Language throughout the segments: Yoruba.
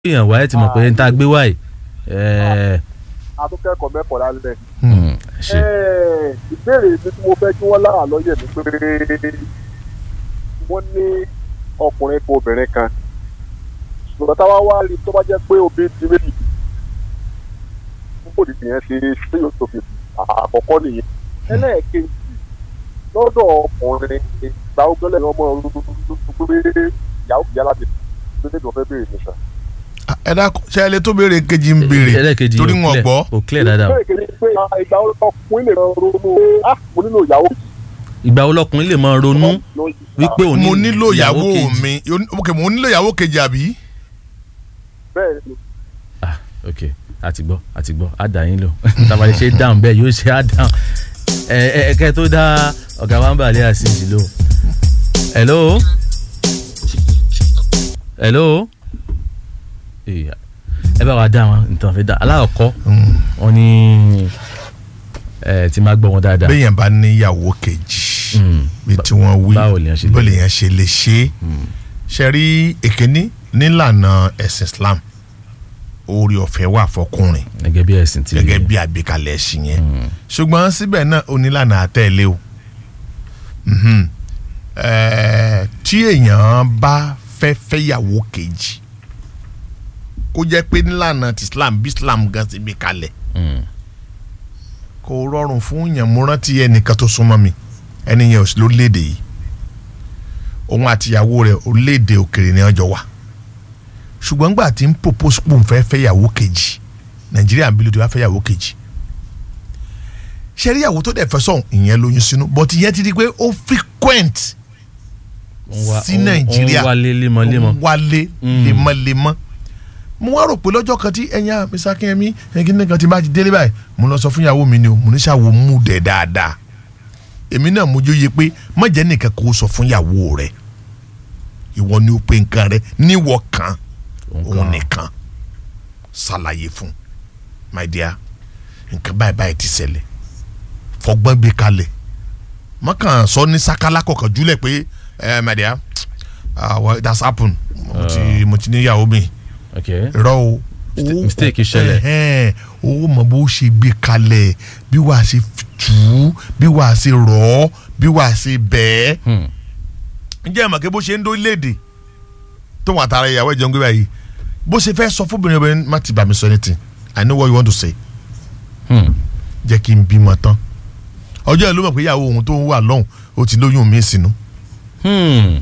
èèyàn wáyé ti mọ̀ pé n ta gbé wáyé ẹ atúnkẹ́kọ̀ọ́ mẹ́kọ̀ọ́ lálẹ́. ẹ ṣe Ẹ́ẹ̀, ìbéèrè mi tí mo fẹ́ kí wọ́n lára lọ́yẹ̀ ni pé wọ́n ní ọkùnrin kan obìnrin kan ṣùgbọ́n táwa wá rí tó bá jẹ́ pé obìnrin ti méjì púpọ̀ nìyẹn ṣe ṣé yóò tó fi àkọ́kọ́ nìyẹn ẹlẹ́ẹ̀kejì lọ́dọ̀ ọkùnrin ìgbà ogúnlẹ̀ ni wọ́n mọ̀ ọ́n pé ìyàwó kìí láti gbé nígbà fẹ́ béèrè nìkan. ẹ dákun ṣe ẹlẹ tó béèrè kejì ń béèrè ẹlẹ́kejì torí ò wọn clear- gbọ́. ò clear dáadáa o. bẹ́ẹ̀ kejì pé ìgbà ọkùnrin lè máa ronú ah mo nílò ìyàwó ìgbà wo lọkùnrin lè máa ronú wípé òun mo nílò ìyàwó kejì. mi ok mo nílò ìyàwó kejì àbí. bẹ́ẹ̀ ni ah ok àti gbọ́ àti gbọ́ á dà yín lò tàbí ṣe dáhùn bẹ́ẹ̀ yóò ṣe á dáhùn ẹ ẹ ẹ kẹ́ tó dá ọ̀gá wa ń bà lé àṣìṣì lò. hello hello Eh, ẹ bá wa dá wọn nǹkan fẹ́ dá aláàkọ́ wọn ní ẹ ti máa gbọ́ wọn dáadáa. béèyàn bá níyàwó kejì Mm. bí tí wọ́n wí báwo lèèyàn ṣe lè- bó lèèyàn ṣe lè ṣe é ṣe rí èkíní nílànà ẹ̀sìn Islam oore ọ̀fẹ́ wà fọkùnrin gẹ́gẹ́ bí ẹ̀sìn ti gẹ́gẹ́ bí àgbékalẹ̀ ẹ̀sìn yẹn ṣùgbọ́n síbẹ̀ náà onílànà àtẹ̀lé o Mhm. Ẹ̀ẹ́, tí èèyàn bá fẹ́ fẹ́yàwó kejì kó jẹ́ pé nílànà ti Islam bí Islam gan ti gbé kalẹ̀ Mm. kò rọrùn fún yàn mo rántí ẹnìkan tó súnmọ́ mi ẹni yẹn ò sí lórílẹ̀‐èdè yìí òun àtìyàwó rẹ̀ orílẹ̀‐èdè òkèrè ni ọjọ́ wà ṣùgbọ́n gbà tí ń propose pò ń fẹ́ fẹ́yàwó kejì nàìjíríà ń bí ló ti wá fẹ́yàwó kejì ṣẹ́ríyàwó tó dẹ̀ fẹ́ sọ̀hún ìyẹn lóyún sínú but ìyẹn ti di pé ó frequent Ó ń wá- sí ó ń- nàìjíríà ó ń wálé lemọ́lemọ́. ó ń wálé Mm. lemọ́lemọ́ mo wá rò pé lọ́jọ́ kan tí ẹ̀yin Mr. Akínyẹmí ẹ̀yin nìkan ti bá ti délé báyìí mo lọ sọ fún ìyàwó mi ni o mo ní ṣàwò mú dẹ̀ dáadáa èmi náà mo jóye pé má jẹ́ nìkan kó sọ fún ìyàwó rẹ̀ ìwọ ni ó pe nǹkan rẹ̀ níwọ̀ kan òun nìkan ṣàlàyé fún my dear nǹkan báyìí báyìí ti ṣẹlẹ̀ fọgbọ́n gbé kalẹ̀ mọ́kàn sọ ní sákálá kọ̀ọ̀kan júlẹ̀ pé ẹ my dear ah, well, that's happened mo ti mo ti níyàwó mi ok rọ o Miste- mistake ṣẹlẹ̀. ẹhẹn, o mọ bó ṣe gbé kalẹ̀ bí wàá ṣe tù ú bí wàá ṣe rọ̀ ọ́ bí wàá ṣe bẹ́ẹ̀ Hmm. ǹjẹ́ ìmọ̀ kí bó ṣe ń dó léde tó wọn àtàrà ìyàwó ìjọba gbé báyìí bó ṣe fẹ́ sọ fúnbìnrin obìnrin má ti bà mí sọ anything I know what you want to say Hmm. jẹ́ kí n bímọ tán ọjọ́ ìlú mọ̀ pé ìyàwó òun tó ń wà lọ́hùn ó ti lóyún mi sínú Hmm.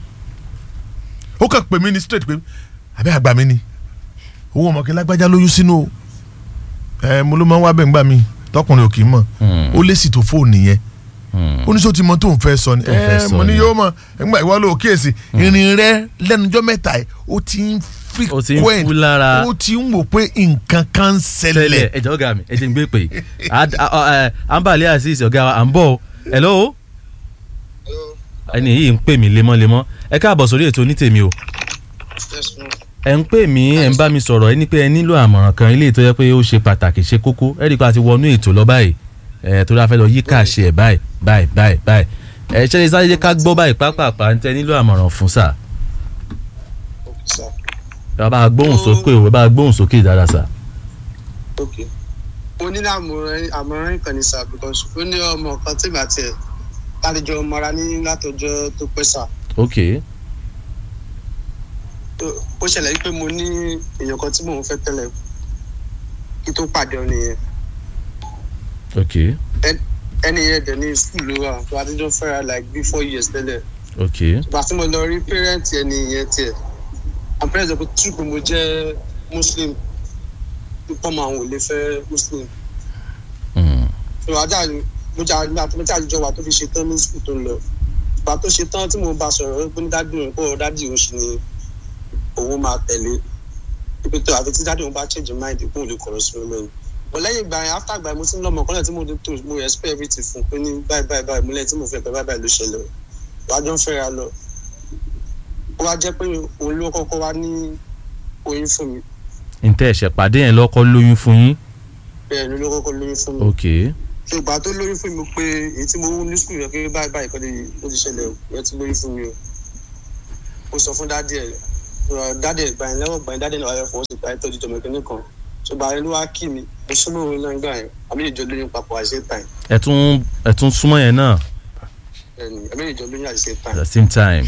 ó kàn pè mí ní straight pé àbẹ́ àgbà mi ni owó ọmọ kí lágbájá lóyún sínú o ẹ mo ló máa ń wá bẹ́ẹ̀ ń gbà mí tọkùnrin ò kì í mọ̀ Hmm. ó lé sì tó fóònù yẹn Hmm. ó ní sọ ti mọ tó ń fẹ́ sọ ni Tó ń fẹ́ ẹ sọ mo ní ni. yóò mọ ẹgbà ìwọ ló kíyèsí ìrìn rẹ lẹ́nujọ́ mẹ́ta ẹ̀ ó ti ń Ó ti ń frequent fú lára. ó ti ń wò pé nǹkan kan ń tẹ́lẹ̀ ṣẹlẹ̀ ẹ̀jẹ̀ ọ̀gá mi ẹ̀jẹ̀ ń gbé pè é àǹbàlẹ̀ àṣìṣe ọ̀gá wa à ń bọ̀ o. hello ẹni yìí ń pè mí lemọ́lemọ́ ẹ káàbọ̀ sórí ètò onítèmi o ẹ ń pè mí ẹ ń bá mi sọ̀rọ̀ ẹ ní pé ẹ nílò àmọ̀ràn kan ilé tó yẹ pé ó ṣe pàtàkì ṣe kókó ẹ rí i pé a ti wọnú ètò lọ báyìí ẹ tó dáa fẹ́ lọ yí káàṣì ẹ̀ báyìí báyìí báyìí báyìí ẹ ṣẹlẹ̀ sáré jẹ́ ká gbọ́ báyìí pápápá ń tẹ nílò àmọ̀ràn fún sà ẹ bá a gbóhùn sókè o ẹ bá a gbóhùn sókè dáadáa sà. ok mo ní àmọ̀ràn àmọ̀ràn ìkànnì sá because ó ní ọmọ kan tí màá tiẹ̀ lálejò mọ́ra ní látọjọ́ tó pẹ́ sá ok Tó- ó ṣẹlẹ̀ wípé mo ní èèyàn kan tí mò ń fẹ́ tẹ́lẹ̀ kí tó pàdé ọ nìyẹn ok Ẹ- ẹni yẹn dẹ̀ ní skul ló wà tó adéjọ́ fẹ́ra like bí four years tẹ́lẹ̀ ok ìgbà tí mo lọ rí parent ẹni yẹn tiẹ̀ and parents ẹ̀ pé tí pé mo jẹ́ muslim pípọ́ mọ àwọn ò lè fẹ́ muslim Hmm. ìwà ajá mo jà nígbà tó mo jà àjọ wa tó fi ṣe tán ní skul tó ń lọ ìgbà tó ṣe tán tí mo bá sọ̀rọ̀ pé ní dádì òun kó dádì òun ṣì ni òun máa tẹ̀lé ibi tó àfi tí dádì òun bá change mind kó òun lè kọ̀rọ̀ sí mi lẹ́yìn but lẹ́yìn ìgbà yẹn after ìgbà yẹn mo ti ń lọ́mọ kọ́lẹ̀ tí mo ti tó mo expect everything fún pé ní báyìí báyìí báyìí mo lẹ́yìn tí mo fẹ́ pẹ́ báyìí báyìí ló ṣẹlẹ̀ o wàá jọ ń fẹ́ra lọ ó wá jẹ́ pé òun ló kọ́kọ́ wá ní oyún fún mi ntẹ ẹsẹ pàdé yẹn lọkọ lóyún fún yín bẹ́ẹ̀ ni ló kọ́kọ́ lóyún fún mi ok ṣùgbọ́n tó lóyún fún mi pé èyí tí mo wú ní skul yẹn pé báyìí báyìí kọ́ ló ti ṣẹlẹ̀ o yẹn ti lóyún fún mi o mo sọ fún dádì ẹ̀ dáadé gbàyìn lẹ́wọ̀n gbàyìn dáadé náà wáyé fọwọ́ sí gbàyìn tọ́jú jọmọ kínní kan so gbàyìn ló wá kí mi mo súnmọ́ òun náà gbà yẹn àmì ìjọ lóyún papọ̀ àṣẹ tàn ẹ tún ẹ tún súnmọ́ yẹn náà àmì ìjọ lóyún àṣẹ at tàn the same time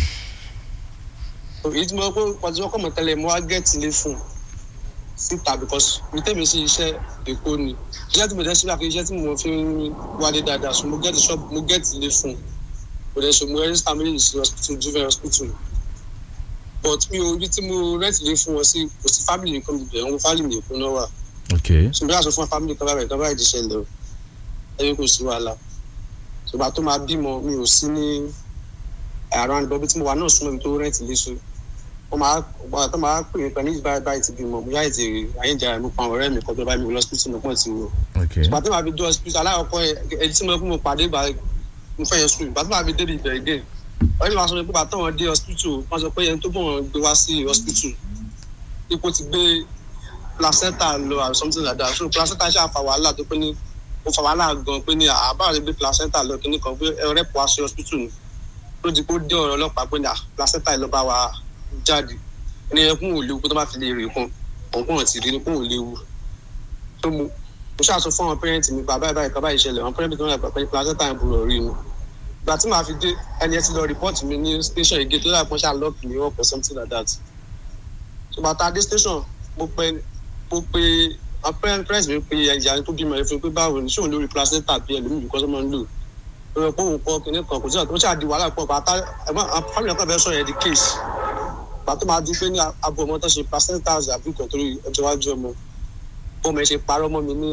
èyí tí mo kọ́ pàtó ọkọ̀ mọ̀ tẹ́lẹ̀ mo wá gẹ́ẹ̀tì lé fún un síta because mi tẹ́mi sí iṣẹ́ èkó ni iṣẹ́ tí mo dẹ́ sílẹ̀ àfi iṣẹ́ tí mo fi ń wálé dáadáa so mo gẹ́ẹ̀tì shop mo gẹ́ẹ̀tì lé fún un mo dẹ̀ so mo register méjì sí hospital juvenile hospital but mi ò ibi tí mo rent lé fún wọn sí kò sí family nìkan mi bẹ̀rẹ̀ wọn family èkó náà wà ok so bí a sọ fún family kan báyìí kan báyìí ti ṣẹlẹ̀ o ẹni kò sí wàhálà ṣùgbọ́n tó máa bímọ mi ò sí ní around bọ́bí tí mo wà náà súnmọ́ mi tó rent lé so wọ́n máa wọ́n tó máa pè mí pẹ̀lú ìbára báyìí ti bímọ mo yáà ti àyíjà mo pa àwọn ọ̀rẹ́ mi kọjá báyìí mi lọ hospital mo pọ̀ ti wò ok ìgbà tó máa fi dé hospital aláwọ̀kọ́ ẹni tí mo fún mo pàdé ìgbà mo fẹ́ yẹn sùn ìgbà tó máa fi débi ìbẹ̀rẹ̀ gẹ̀ ọ̀rẹ́ mi máa sọ pé bàtà wọn dé hospital wọ́n sọ pé ẹni tó bọ̀ wọn gbé wá sí hospital ipò ti gbé placenta lọ or something like that so placenta ṣáà fa wàhálà tó pé ní ó fa wàhálà gan pé ní àbá rẹ gbé placenta lọ kíní kan pé ẹrẹ pọ̀ wá sí hospital ni ló di kó dé ọ̀rọ̀ ọlọ́pàá pé ní à placenta yìí lọ bá wa jáde ẹni yẹn kún òlewu pé tó bá fi lè rè kún ọ̀gbọ́n ti rí ni kún òlewu tó mu mo ṣáà sọ fún àwọn pẹ́rẹ́ǹtì mi bàbá ìbáyìí kan báyìí ṣẹlẹ̀ àwọn pẹ́rẹ́ǹtì tó ń rà pé placenta yẹn burú rí ni ìgbà tí màá fi dé ẹni ẹ ti lọ rìpọ́ọ̀tì mi ní station ìgé tó dàpọ̀ ṣáà lọ́ọ̀kì mi wọ́pọ̀ something like that so bàtà dé station mo pe mo pe àwọn pẹ́rẹ́ǹtì mi pe ẹ̀yà tó bímọ ẹ̀ fún pé báwo ni ṣóun lórí placenta bí ẹlòmíì bí kọ́sọ́mọ́ ń lò ó rẹ̀ pé òun kọ́ kinní kan kò sí àtúnṣe ṣáà di wàhálà pọ̀ bàtà ẹ̀gbọ́n àwọn family kan fẹ́ sọ yẹn di case bàtà máa di pé ní abo ọmọ tó ṣe placenta àbí kan torí ọjọ́ iwájú ọmọ bọ́mọ ẹ ṣe parọ́ mọ́ mi ní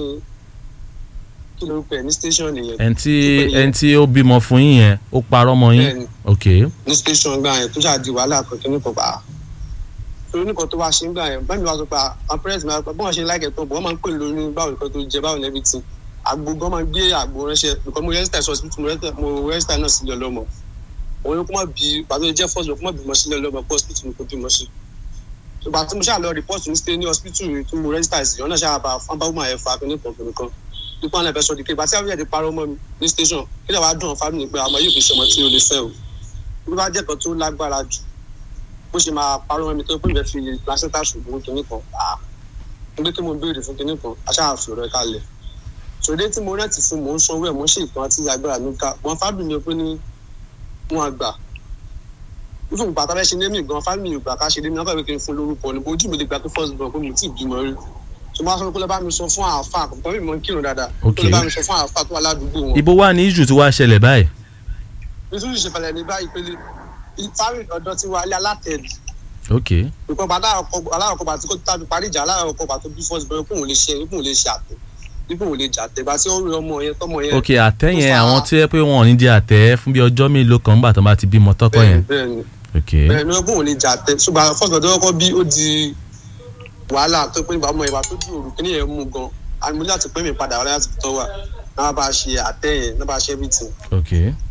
kí lórúkọ ẹ̀ ní station nìyẹn ẹni tí ẹni tí ó bímọ fún yín yẹn ó parọ́ mọ́ yín Bẹ́ẹ̀ni. ok ní station gbà yẹn tó ṣáà di wàhálà kan kí ní kan pa torí nìkan tó wá ṣe ń gbà yẹn báyìí wàá sọ pé àwọn parents máa bọ́n ṣe láìkẹ́ tó bọ́ wọ́n máa ń pè lórí báwo nìkan tó jẹ báwo nẹ́bí tí àgbo gan máa ń gbé àgbo ránṣẹ́ because mo register sí hospital mo register- mo register náà sílẹ̀ ọlọ́mọ òun ló kó má bí pàtó jẹ́ first ló kó má bímọ sílẹ̀ ọlọ́mọ pé hospital ni kò bímọ sí ìgbà tí mo ṣáà lọ report ní stay ní hospital tí mo register sí ọ̀nà ṣáà bá fún bá woman yẹn fa kíní kan kíní kan nípa ọ̀nà ìfẹsọ̀ dìke ìgbà tí àwọn yẹn ti parọ́ mọ́ mi ní station kí lè wá dùn ọ́ family pé àmọ́ yóò fi ṣọmọ tí o lè fẹ́ o bí bá jẹ́ kan tó lágbára jù bó ṣe máa parọ́ mọ́ mi tó pé ìbẹ̀ fi placenta ṣùgbọ́n kinní kan à ń gbé kí mo béèrè fún kinní kan aṣáàfin rẹ̀ kalẹ̀ ṣòdé tí mo rẹ́ǹtì fún mò ń sanwó ẹ̀ mò ń ṣe ìkan àti agbára mi ká wọn fábìlì mi pé ní wọn àgbà fífún ìgbà tábẹ́ ṣe lémi gan fábìlì ìgbà ká ṣe lémi náà kàwé kí n fún lórúkọ ní ojú mi lè gbà pé first born pé mo ti bímọ rí tó bá sọ pé lọ bá mi sọ fún àáfà àkọ́kọ́ mi mọ̀ ń kírun dáadáa tó Ok. lọ bá mi sọ fún àáfà tó wà ládùúgbò wọn ibo wà ní ìjù tí wàá ṣẹlẹ̀ báyìí nítorí ìṣèfẹ̀lẹ̀ ní báyìí pé fáwọn ọ̀dọ́ ti wà ilé alátẹ̀lì ok nǹkan bá aláwọ̀kọ̀ bá tí kò tàbí parí ìjà aláwọ̀kọ̀ bá tó bí fọ́ọ̀sì bẹ́ẹ̀ kóun lè ṣe kóun lè ṣe àtẹ bí kóun lè jà tẹ bá tí ó rí ọmọ yẹn tọmọ yẹn. ok àtẹ tó yẹn fa- àwọn tí ẹ pé wọn ò ní jẹ àtẹ fún bí ọjọ́ mélòó kan nígbà tó bá ti bímọ tọkọ yẹn bẹ́ẹ̀ ni ok bẹ́ẹ̀ ni kóun lè jà tẹ ṣùgbọ́n àwọn fọ́ọ̀sì ọ̀dọ́ kọ́ bí ó di wàhálà tó pé nípa ọmọ yẹn bá tó bí òru kíní yẹn mú gan àmì mo ní láti pẹ́ mi padà wá láti tọ́ wà náà bá ṣe àtẹ yẹn náà bá ṣe everything. ok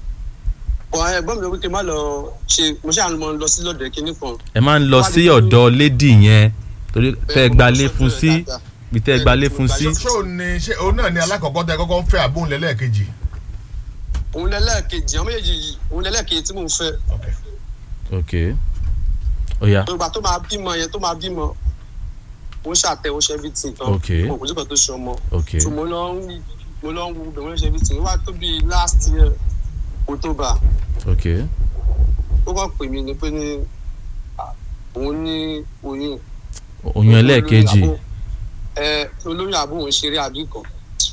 ọ̀ ẹ̀gbọ́n mi ló wípé má lọ ṣe mo ṣáà mọ lọ sí lọ́dọ̀ kíní kan. ẹ máa ń lọ sí ọ̀dọ̀ lédì yẹn torí tẹ́ ẹ gbalé fún sí bí tẹ́ ẹ gbalé fún sí ṣé òun ni ṣé òun náà ni alákọ̀ọ́kọ́ tẹ kọ́kọ́ ń fẹ́ àbóhùn lẹ́lẹ́kejì. òun lẹ́lẹ́kejì àwọn méjèèjì yìí òun lẹ́lẹ́kejì tí mò ń fẹ́ ok ok oya ìgbà tó máa bímọ yẹn tó máa bímọ mo ń ṣàtẹ ó ṣe everything tán Ok. mo kò sí kan tó ṣe ọmọ ok so mo lọ ń mo lọ ń wo bẹ̀rẹ̀ wọ́n ṣe everything wá tó bíi last year october ok ó kàn pè mí ni pé ní ah, òun ní oyún oyún ẹlẹ́ẹ̀kejì ẹ olóyún àbò òun ṣeré àbí kan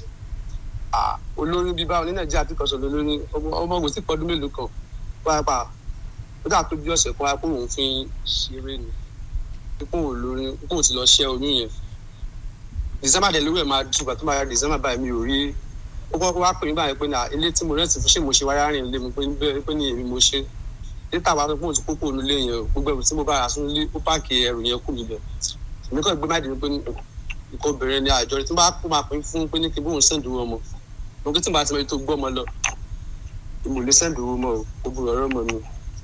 Ah, olóyún bíbá ní nàìjíríà tí kan sọ lólóyún ọmọ ọmọ ògùn sí pọdún mélòó kan pàápàá ó dà tó bí ọ̀sẹ̀ kan wá pé òun fi ń ṣeré ni pé òun lóyún pé òun ti lọ ṣẹ́ oyún yẹn december dẹ̀ lórí ẹ̀ máa dùn bàtú máa ya december báyìí mi ò rí ó kọ́kọ́ wá pè mí báyìí pé ní ilé tí mo rẹ́ǹtì fún ṣé mo ṣe wáyà rìn lé mi pé bẹ́ẹ̀ pé ní èmi mo ṣe dẹ́tà wa pé òun ti kókó onú ilé yẹn o gbogbo ẹrù tí mo bá rà sínú ilé ó páàkì ẹrù yẹn kù níbẹ̀ èmi kàn gbé máìdì mi pé ní nǹkan obìnrin ni àjọ rẹ̀ tí n bá kó máa pín fún pé ní kí bóun sẹ́ǹdì owó ọmọ mo kí tí n bá ti mọ ètò gbọ́ ọmọ lọ mo lè sẹ́ǹdì owó mọ́ o gbogbo ọ̀rọ̀ mọ́ mi.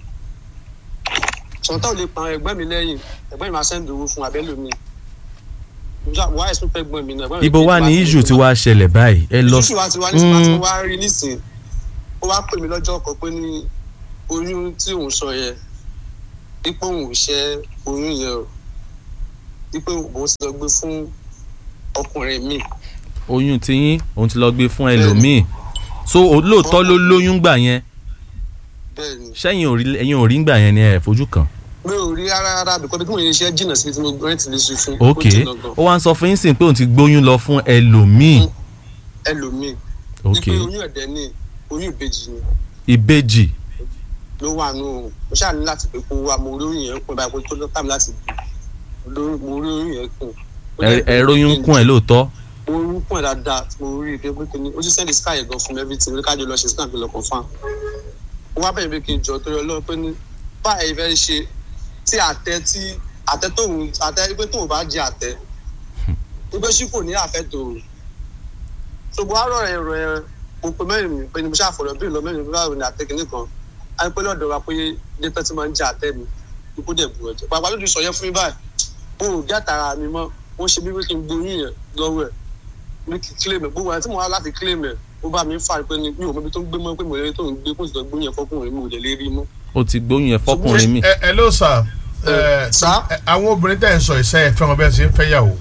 sọ̀tọ̀ lè pa ẹgbẹ́ mi lẹ́yìn ẹgbẹ́ mi máa sẹ́ǹdì owó fún abẹ́lómi wáyé sún fẹ́ gbọ́n mi náà. ẹgbẹ́ mi ibo kí wà n bá ní ti ìjù lè tí lọ wàá ṣẹlẹ̀ báyìí ẹ lọ ìṣúṣù wa ti wá ní sinmi Mm. àti wá rí nísìn ó wá pè mí lọ́jọ́ kan pé ní oyún tí òun sọ yẹn dípò òun ò ṣẹ́ oyún yẹn o dípò òun ti lọ gbé fún ọkùnrin mi oyún tiyín òun ti lọ gbé fún ẹlòmíì so o- lóòótọ́ ló lóyún gbà yẹn bẹ́ẹ̀ ni sẹ́yìn ò rí ẹ̀yin ò rí gbà yẹn ni ẹ̀ fojú kan mi ò rí rárá rárá bìkọ́ bí mo yẹ iṣẹ́ jìnnà sí tí mo gbọ́n ti lè ṣe fún ok ó jìnnà gan ó wá ń sọ fún yín sìn pé òun ti gbóyún lọ fún ẹlòmíì ẹlòmíì ok wípé oyún ẹ̀dẹ̀ ni oyún ìbejì ni ìbejì ló wà nù mo ṣáà ní láti pé kó wá mo rí oyún yẹn kún báyìí kó tó lọ́tà mi láti bù lórí- mo rí oyún yẹn kún. Ó ẹ jẹ́ pé ẹ róyún kún ẹ lóòótọ́ mo rí kún ẹ dáadáa tí mo rí i pé pé kíni ó ti sẹ́ndì sky gan fún mi everything ní kájọ lọ ṣe scan fi lọ confam. ó wá bẹ̀rẹ̀ pé kí n jọ torí ọlọ́run pé ní báyìí fẹ́ ṣe tí àtẹ tí àtẹ tóun àtẹ pé tóun bá jẹ àtẹ wípé ṣí kò ní àfẹ́ tòun ṣùgbọ́n àárọ̀ ẹ̀ rọ̀ ẹ̀ mo pe mẹ́rin mi pé ni mo ṣàfọ̀rọ̀ bí ìlọ mẹ́rin mi báwo ni àtẹ kìíní kan á pé lọ́dọ̀ wa pé dẹ́tẹ́ tí máa ń jẹ àtẹ mi ikú dẹ̀ bu ẹ̀jẹ̀ pàápàá lójú sọ yẹn fún mi báyìí mo ò gẹ́ àtàrà mi mọ́ wọ́n ṣe bí wí kí n gboyún yẹn lọ́wọ́ ẹ̀ ní kí claim ẹ̀ gbogbo ẹ̀ tí mo wá láti claim ẹ̀ ó bá mi ń fà pé ni mi ò mọ ibi tó ń gbé mọ́ pé mo lè rí tó ń gbé kó sì lọ gbóyún yẹn fọkùnrin mi ò lè lè rí mọ́. ó ti gbóyún yẹn fọkùnrin mi ẹ ẹ ló sà ẹ sá ẹ, àwọn obìnrin tẹ̀ ń sọ ìṣe ẹ fẹ́ wọn bẹ́ẹ̀ ṣe ń fẹ́ yàwó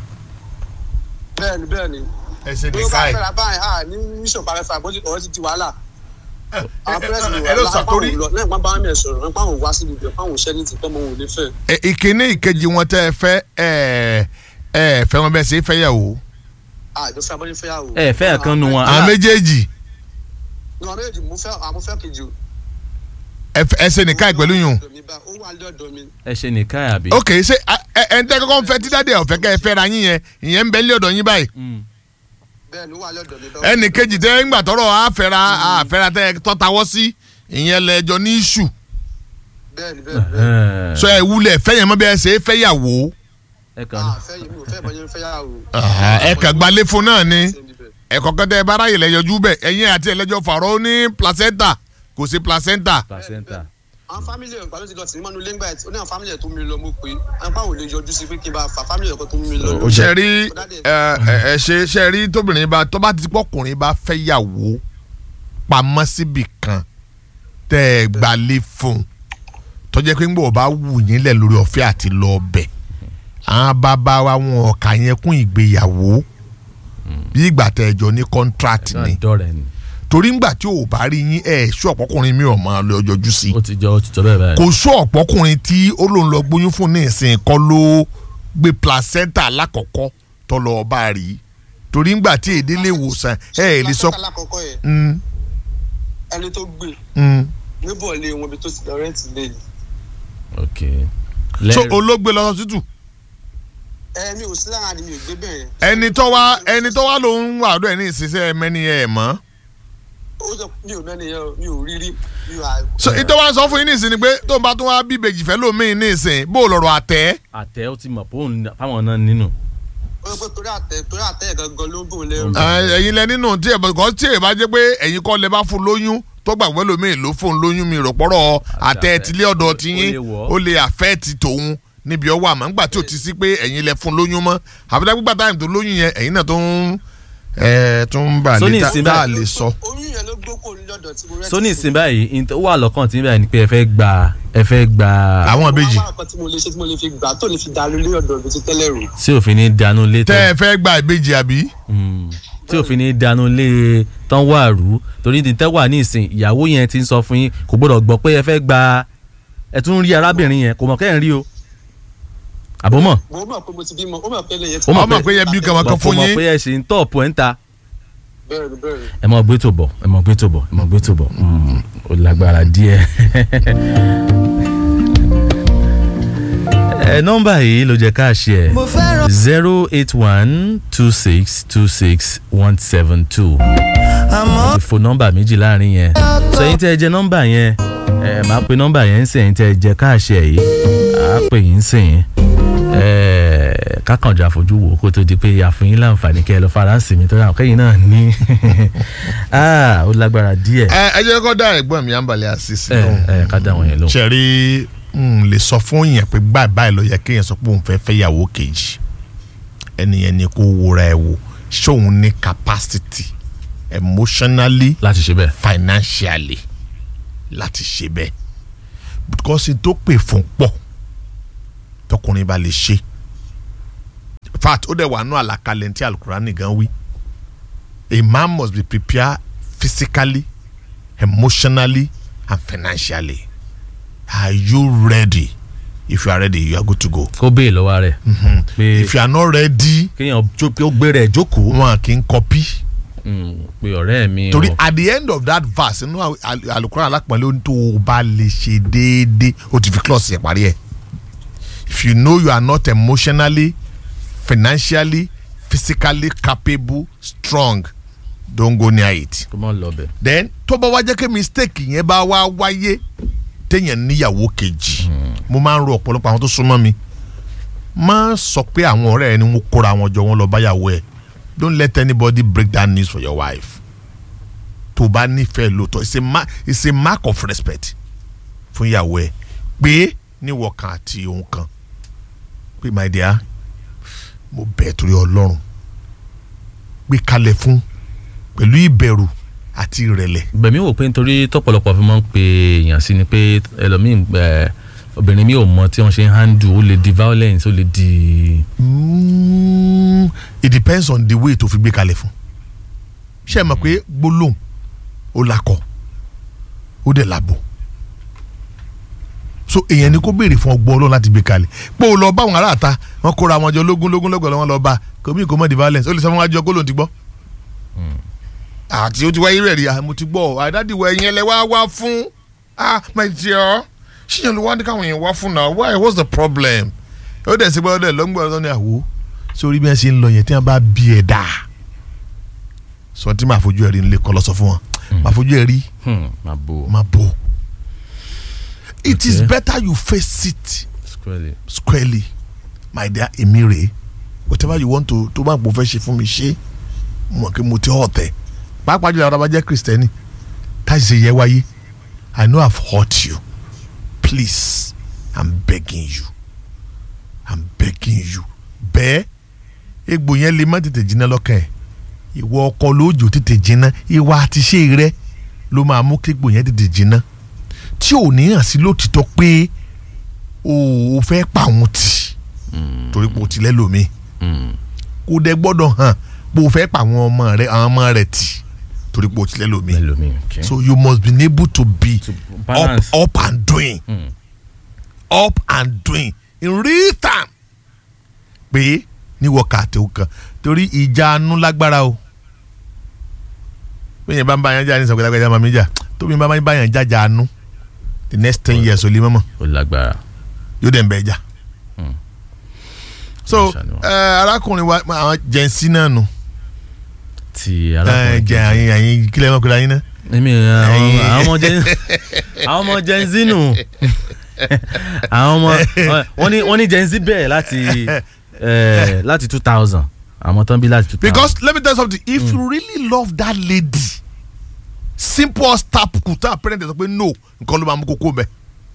bẹ́ẹ̀ ni bẹ́ẹ̀ ni ẹ ṣe bí ní ó bá káì fẹ́ra báyìí à ní níṣọ̀pá rẹ̀ fà bọ́sí ọ̀rọ̀ ti di wàhálà àwọn pẹ́rẹ́sì ni ẹ ló sà wàhálà torí lọ lẹ́yìn pàápàá wọn mẹ́rin sọ̀rọ̀ nípa àwọn wá síbi ìbẹ̀ fáwọn òṣẹ́ ní ti tọ́ mọ́ wọn ò lè fẹ́ ẹ, ìkíní ìkejì wọn tẹ́ ẹ fẹ́ ẹ ẹ fẹ́ wọn bẹ́ẹ̀ ṣe ń fẹ́ yàwó àjọ fẹ́ abọ́jú fẹ́ yàwó. ẹ fẹ́ ẹ̀kan nu wọn àwọn méjèèjì ní wọn méjèèjì mo fẹ́ àwọn fẹ́ kejì o. ẹ fẹ́- ẹ ṣe ní káì pẹ̀lú yùn ó wà lọ́dọ̀ mi ẹ ṣe nìkan àbí. ok ṣe ẹ ẹ ẹ ń tẹ́ kọ́kọ́ ń fẹ́ tí dáadé ọ̀fẹ́ kẹ́ ẹ fẹ́ ra yín yẹn ìyẹn ń bẹ lé ọ̀dọ̀ yín báyìí Mm. bẹ́ẹ̀ ni ó wà lọ́dọ̀ mi. ẹnì kejì tẹ́ ń gbà tọ́rọ̀ àfẹ́ra àfẹ́ra tẹ́ ẹ tọ́tawọ́ sí ìyẹn lẹ́jọ́ ní iṣu bẹ́ẹ̀ ni bẹ́ẹ̀ ni bẹ́ẹ̀ ni. sọ ẹ wúlẹ̀ fẹ́ yẹn mọ́ bí ẹ ṣe é fẹ́ yàwó ẹ kàn ní. Ah, fẹ́ yìí mi ò fẹ́ bọ́ yẹn fẹ́ yàwó. ẹ kàn gbalé fún náà ni Ṣé níbẹ̀? ẹ̀kọ́ kẹ́tẹ́ bára yìí lẹ́yọjú bẹ̀ ẹ̀yìn àti ẹlẹ́jọ́ fàrọ̀ ó ní placenta kò sí placenta placenta. àwọn fámìlì ẹ̀ gbàdúrà ti lọ sí mọ́nú lẹ́ngbà ẹ̀ ó ní àwọn fámìlì ẹ̀ tó mi lọ mo pé àwọn pàwọn ò lè yọjú sí pé kí n bá fa fámìlì ẹ̀ kan tó mi lọ. Ó ṣe rí ẹ ẹ ẹ ṣe ṣe rí tóbìnrin bá tó bá ti pọkùnrin bá fẹ́ yàwó pamọ́ síbì kan tẹ́ ẹ gbalé fún un tó jẹ́ pé ń gbọ́ bá wù yín lẹ̀ lórí ọ̀fẹ́ àti lọ ọbẹ̀ àwọn bàbá wa wọn ọ̀kà yẹn kún ìgbéyàwó bí ìgbà tẹ́ ẹ jọ ní contract ẹ ni kàn dọ́rẹ̀ ni. torí ńgbà tí ò bá rí yín ẹ ṣú ọ̀pọ̀kùnrin mi ò máa lọ yọjú sí ó ti jọ ó ti jọ bẹ́ẹ̀ báyìí. kò ṣú ọ̀pọ̀kùnrin tí ó lòun lọ gbóyún fún ní ìsìn kọ́ ló gbé placenta lákọ̀ọ́kọ́ tó lọ bá rí torí ńgbà tí èdè lè wòsàn ẹ ẹ lè sọ. Placenta lákọ̀ọ́kọ́ yẹn Mm, ẹni tó gbé mm. níbọ̀ lé wọn ibi tó ti lọ rẹ́ǹtì lé ni. ok. so lẹ́rìí olóògbé lọ sọ́sítù ẹ mi ò sí lára ni mi ò gbé bẹ́ẹ̀. ẹni tó wá ẹni tó wá lòun wà ọdọ ẹ ní ìsinsẹ mẹni ẹ mọ. ó sọ mi ò mẹ́ni yẹn o, mi ò rí rí mi ò à. so ìtọ́ wa sọ fún yín ní ìsìn ni pé tó ń bá tún wá bí ìbejì fẹ́ lómi ní ìsìn bó o lọ̀rọ̀ àtẹ́. àtẹ ó ti mọ̀ pé òun fáwọn náà nínú. ó sọ pé torí àtẹ torí àtẹ yẹn gangan ló ń bò lẹ́rù. Mm. ẹ̀yin lẹ nínú tí ẹ kọ́ tí ẹ bá jẹ́ pé ẹ̀yin kọ́ lẹ bá fún lóyún tó gbàgbé lómi ló fún lóyún mi rọ̀pọ̀rọ̀ àtẹ tilé ọ̀dọ̀ ti ó yín lè wọ̀. ó lè àfẹ́ ti tòun níbi ọwọ́ àmọ́ ńgbà tí ò ti sí pé ẹ̀yin lẹ fún lóyún mọ́ àbúdá gbígbà táyìm tó lóyún yẹn ẹ̀yin náà tó ń ẹ̀ tó ń bà So ní lé ìsìn tá a báyìí- lè sọ. oyún yẹn ló gbókò lọ́dọ̀ tí mo rẹ́ǹtì. so ní ìsìn báyìí in tó wà lọ́kàn tí báyìí ni pé ẹ fẹ́ gba ẹ fẹ́ gba àwọn ìbejì wọ́n á wá nǹkan tí mo lè ṣe tí mo lè fi gbà tó lè fi dàlú lé ọ̀dọ̀ mi ti tẹ́lẹ̀ rò. tí òfin ní dànù lé tẹ́ ẹ tán fẹ́ gba ìbejì àbí. Mm. tí òfin ní dànù lé tán wà rú torí ní tẹ́ wà ní ìsìn ìyàwó yẹn ti ń sọ fún yín kò gbọ́dọ̀ gbọ́ pé ẹ fẹ́ gba ẹ tún rí arábìnrin yẹn kò mọ̀ kẹ́ ẹ̀ ń rí o àbọ̀mọ̀ mo mọ̀ pé mo ti bímọ ó mọ̀ pé lè yẹn Ó mọ̀ ọmọ pé yẹn bí kàwọn kan kò fún mọ̀ yín. pé ẹ ṣì ń tọ̀pù ẹ̀ ń ta bẹ́ẹ̀ ni bẹ́ẹ̀ ni. ẹ mọ̀ gbé tó bọ̀ ẹ mọ̀ gbé tó bọ̀ ẹ mọ̀ gbé tó bọ̀ Mm, ó lágbára díẹ̀. ẹ nọ́mbà yìí ló jẹ́ ká ṣe ẹ̀ zero eight one two six two six one seven two ti fo nọ́mbà méjì láàrin yẹn sọ yín tẹ́ ẹ jẹ nọ́mbà yẹn ẹ máa pe nọ́mbà yẹn ń sìn tẹ́ ẹ jẹ ká ṣe yìí á pè yín sìn ẹ kákànjà fojú wò kó tó di pé àfihàn yín láǹfààní kẹ́ ẹ lọ fara ń sìn mí tó dáhùn kẹ́yìn náà ní Ah, ó lágbára díẹ̀ ẹ ẹ jẹ́ kó dá ẹ̀gbọ́n mi àǹbalẹ̀ àṣìṣe ẹ lóhùn. ẹ ká dá wọn yẹn lóhùn. ṣẹ̀rí n lè sọ fún yẹn pé báyìí báyìí ló yẹ kéèyàn sọ pé òun fẹ́ fẹ́ yàwó kejì ẹnìyẹn ni kó wúra ẹ wò ṣóun ní capacity emotionally láti ṣe bẹ́ẹ̀. financially láti ṣe bẹ́ẹ̀ because n tó pè fún pọ̀ tọkùnrin bá lè ṣe fact ó dẹ̀ wà nù àlàkalẹ̀ tí alukurani gan wí a man must be prepared physically emotionally and financially are you ready if you are ready you are good to go kó béè lọ́wọ́ rẹ̀ pé if you are not ready kéèyàn jó- pé ó gbé rẹ̀ jókòó wọn kì í copy Mm, pé ọ̀rẹ́ mi torí o. at the end of that verse inú al- alukura alápọ̀nlé ohun tó o bá lè ṣe déédéé o ti fi clause yẹn parí ẹ̀ if you know you are not emotionally financially physically capable strong don't go near it kó mọ̀ lọ bẹ̀. then tó bá wá jẹ́ kí mistake yẹn bá wá wáyé téèyàn níyàwó kejì mo máa ń ro ọ̀pọ̀lọpọ̀ àwọn tó súnmọ́ mi má sọ pé àwọn ọ̀rẹ́ ẹ ni wọ́n kóra wọn jọ wọ́n lọ báyàwó ẹ̀ don't let anybody break that news for your wife tó o bá nífẹ̀ẹ́ lóòótọ́ it's a mark it's a mark of respect fún ìyàwó ẹ̀ pé níwọ̀ kan àti òun kan pé my dear mo bẹ̀ torí ọlọ́run gbé kalẹ̀ fún pẹ̀lú ìbẹ̀rù àti ìrẹ̀lẹ̀ bẹ̀mí wò pé nítorí tọ́pọ̀lọpọ̀ fi máa ń pe èèyàn sí ni pé ẹlòmíì ẹ, obìnrin mi ò mọ tí wọ́n ṣe ń handle ó lè di violence ó lè di. Mm, it depends on the way tó fi gbé kalẹ̀ fún ṣe é mọ̀ pé gbólóhùn ó lakọ ó dẹ̀ labo so èèyàn ni kó béèrè fún ọgbọ́n ọlọ́run láti gbé kalẹ̀ pé o lọ bá àwọn aráàta wọn kóra wọn jọ lógún lógún lọ́gbọ̀n lọ́wọ́ lọ bá kòmí kò mọ̀ di violence ó lè sọ fún wájú ọkọ lòun ti gbọ́ àti ó ti wáyé rẹ̀ rí ah mo ti gbọ́ àdádìwọ̀ ẹ̀yìn ẹlẹ́ wá wá fún ah my dear ṣíyàn ló wá ní káwọn èèyàn wá fún náà why what's the problem ó dẹ̀ sí gbọ́dọ̀ dẹ̀ lọ́gbọ̀n ọ̀dọ́ ní àwò sórí bí wọ́n ṣe ń lọ yẹn tí wọ́n bá bí ẹ̀ dà sọ tí màá fojú ẹ̀ rí nílé kọ́ lọ sọ fún wọn màá fojú ẹ̀ rí Hmm, máa bò ó máa bò it is Okay. better you face it squarely. squarely my dear èmi rèé whatever you want to tó bá gbọ́ fẹ́ ṣe fún mi ṣe mo mọ̀ pé mo ti hàn tẹ̀ pàápàá jùlọ àwọn abájẹ́ kristẹni táyì ṣe yẹ wáyé i know i've hurt you please i'm begging you i'm begging you bẹ́ẹ̀ egbò yẹn lè má tètè jiná lọ́kàn ẹ̀ ìwọ ọkọ lóòjò tètè jiná ìwà àti ṣe rẹ ló máa mú kí egbò yẹn tètè jiná tí ò ní hàn sí lótìtọ́ pé o ò fẹ́ pa òun tì torí pé o ti lẹ́lòmíì Mm. kò dẹ̀ gbọ́dọ̀ hàn pé o fẹ́ pa àwọn ọmọ rẹ àwọn ọmọ rẹ tì torí pé o ti lẹ́lòmíì ẹlòmíì okay. so you must be able to be To up balance. up and doing Mm. up and doing in real time pé ní wákàtí o kan torí ìjà anú lágbára o bẹ́ẹ̀ yẹn bá ń bá yẹn jà ní sọ̀kẹ́ lágbájá máa mi jà tóbi bá ń bá yẹn jájà anú the next ten years ò lè mọ́mọ́ ó lágbára. yóò dẹ̀ ń bẹ̀ jà. Hmm. so Ṣàánú wa. ẹ, arákùnrin wa àwọn jẹ̀nsí náà nù ti ẹ, arákùnrin jẹ àyìn àyìn kílẹ̀ mọ́ kílẹ̀ àyìn náà. èmi àwọn Ẹyin. àwọn ọmọ jẹ àwọn ọmọ gen z nù àwọn ọmọ wọn ní wọn ní gen z bẹ̀rẹ̀ láti eh, láti two thousand àwọn tán bí láti two thousand. because let me tell you something if you really love that lady simple as tap kuta parent sọ pé no nǹkan ló máa mú kókó bẹ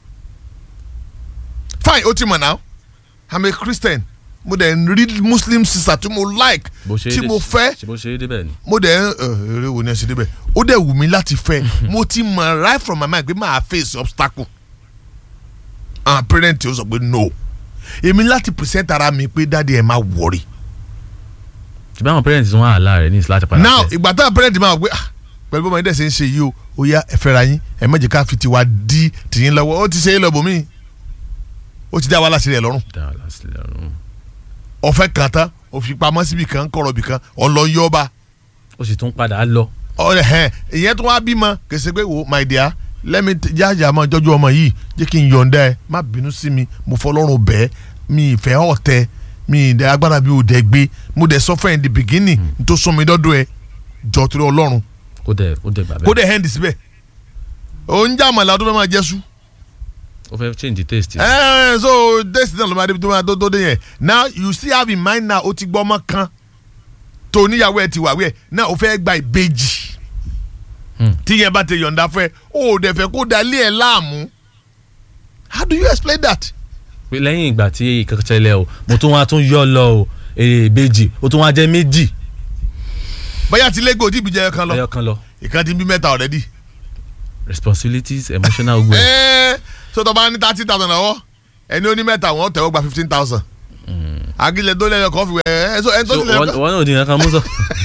fine ó ti mọ̀ now i'm a christian mo dẹ̀ ń rí muslim sister tí mo like bó ṣe é tí dé- mo fẹ́ ṣe bó ṣe é débẹ̀ ni. mo dẹ̀ ń ẹ, eré wo ni ẹ ṣe débẹ̀ ó dẹ̀ wù mí láti fẹ́ mo ti mọ̀ right from my mind pé máa face obstacle àwọn parent ó sọ pé no èmi láti present ara mi pé dáàdi ẹ má worry ṣùgbọ́n àwọn parents wọn àlá rẹ̀ ní ìsìláṣẹ padà. now fẹ́. ìgbà táwọn parent máa wọ pé ah pẹ̀lú bọ́mọ ẹ̀dẹ̀ ṣe ń ṣe yìí o ó yá ẹ fẹ́ra yín ẹ má jẹ́ ká fi tiwa dí tìyín lọ́wọ́ ó ti ṣe é lọ́bọ̀ mí ó ti dá wa láti rẹ̀ lọ́rùn dá a lásìlẹ̀ ọ̀run. ọ̀fẹ́ kan tán ó fi pamọ́ síbi kan kọ̀rọ̀ bì kan ọ̀lọ́ yọba ó sì tún padà lọ. ọ̀rẹ́ hẹ́n ìyẹn tó wá bímọ kèsì pé wo my dear lẹ́mi jájà máa jọ́jú ọmọ yìí jẹ́ kí n yọ̀ǹda ẹ má bínú sí mi mo fọlọ́run bẹ́ẹ̀ mi ìfẹ́ ọ̀tẹ mi ìdẹ agbára bí o dẹ gbé mo dẹ sọ fún ẹ in the beginning n tó sún mi dọ́dọ̀ ẹ jọ torí ọlọ́run ó dẹ̀ ó dẹ̀ gbà kó bẹ́ẹ̀. dẹ hẹ́ndì síbẹ̀ ó ń jà màlá tó fẹ́ máa jẹ́ sú ó fẹ́ change taste. ẹ so desi náà ló máa débi tó máa tó tó dé yẹn now you still have in mind now o ti gbọ́ ọmọ kan tó níyàwó ẹ ti wà wẹ̀ náà o fẹ́ gba ìbejì Hmm. tí yẹn bá ti yọ̀ǹda fẹ́ o ò dẹ̀ fẹ́ kó dalí ẹ̀ láàmú how do you explain that. pé lẹ́yìn ìgbà tí ìkankan ṣẹlẹ̀ o mo tún wá tún yọ lọ o èrè ìbejì ó tún wá jẹ́ méjì bóyá ti lẹ́gbẹ̀ẹ́ òdì ìbíjẹ́ kan lọ ẹyọ kan lọ. ìkan ti bí mẹ́ta already responsibilities emotional ogun ẹ̀. ẹ́ẹ́ so tó bá ní thirty thousand lọ́wọ́ ẹni ó ní mẹ́ta wọ́n tẹ̀wọ́ gba fifteen thousand agilẹ̀ tó lẹ́yìn ọkọ̀ fi wẹ̀ ẹ́ so ẹni tó so ti lẹ́yìn wọn wọn náà di nǹkan mú sọ.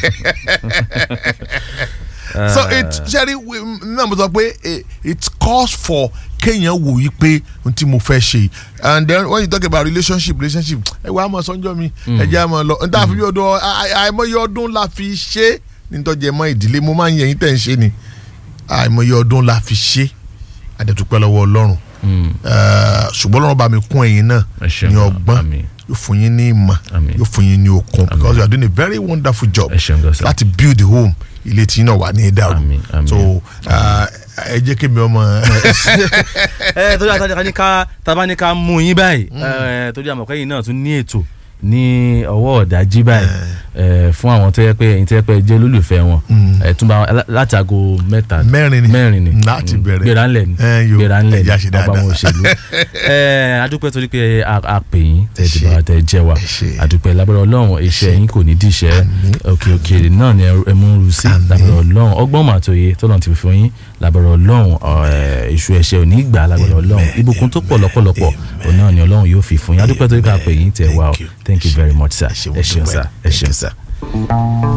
so it ṣẹ́rí náà mo sọ pé eh, it calls for kéèyàn wò yí pé n tí mo fẹ́ ṣe and then when you talk about relationship relationship ẹ wá mọ sọ́njọ́ mi ẹ jẹ́ àmọ́ lọ n ta fi bí ọdún àìmọye ọdún la fi ṣe nítọ́jú ẹ̀mọ́ ìdílé mo máa ń yẹ̀yìn tẹ̀ ń ṣe ni àìmọye ọdún la fi ṣe àdẹ̀túpẹ́ lọ́wọ́ ọlọ́run Mm. Eh, ṣùgbọ́n ọlọ́run bá mi kún ẹ̀yin náà Ẹ ṣeun, ní ọgbọ́n àmín. yóò fún yín ní ìmọ̀ Àmín. yóò fún yín ní okun because you are doing a very wonderful job Ẹ ṣeun gan sir. láti build the home ilé tí náà wà ní ìdàrú Àmín, àmín. so ah, ẹ jẹ́ kí mi ọmọ ẹ torí àtàjà ní ká tábà ní ká mú yín báyìí ẹ torí àmọ̀kẹ́yìn náà tún ní ètò ní ọwọ́ ọ̀dájí báyìí ẹ fún àwọn tó yẹ pé ẹ̀yin tó yẹ pé ẹ jẹ́ olólùfẹ́ wọn ẹ tún bá wọn láti aago mẹ́ta Mẹ́rin ni. mẹ́rin ni Láti Mm, bẹ̀rẹ̀. gbéra ńlẹ̀ ni Ẹ yo, gbéra ńlẹ̀ ni ẹ̀yà ṣe ọba dáadáa. wọn òṣèlú ẹ adúpẹ́ torí pé a a pè yín tẹ̀ ti ṣé. bá tẹ̀ jẹ́ wa Ẹ ṣé. adúpẹ́ lábẹ́rẹ́ ọlọ́run iṣẹ́ yín kò ní díṣẹ́ òkè òkèèrè náà ni ẹ mú un ru sí Àmín. lábẹ́rẹ́ ọlọ́run ọgbọ́n màtòye tọ́lọ́run ti fi fún yín lábẹ́rẹ́ ọlọ́run ọ̀, iṣu ẹ̀ṣẹ̀ ò ní gbà lábẹ́rẹ́ ọlọ́run Amen. ìbùkún tó pọ̀ lọ́pọ̀lọpọ̀ òun náà ni ọlọ́run yóò fi fún yín adúpẹ́ torí ká pè yín tẹ̀ wá o Thank you. thank you very much sir Ẹ ṣé, mo ẹ ṣeun dúpẹ́. sir ẹ Thank ṣeun you, sir.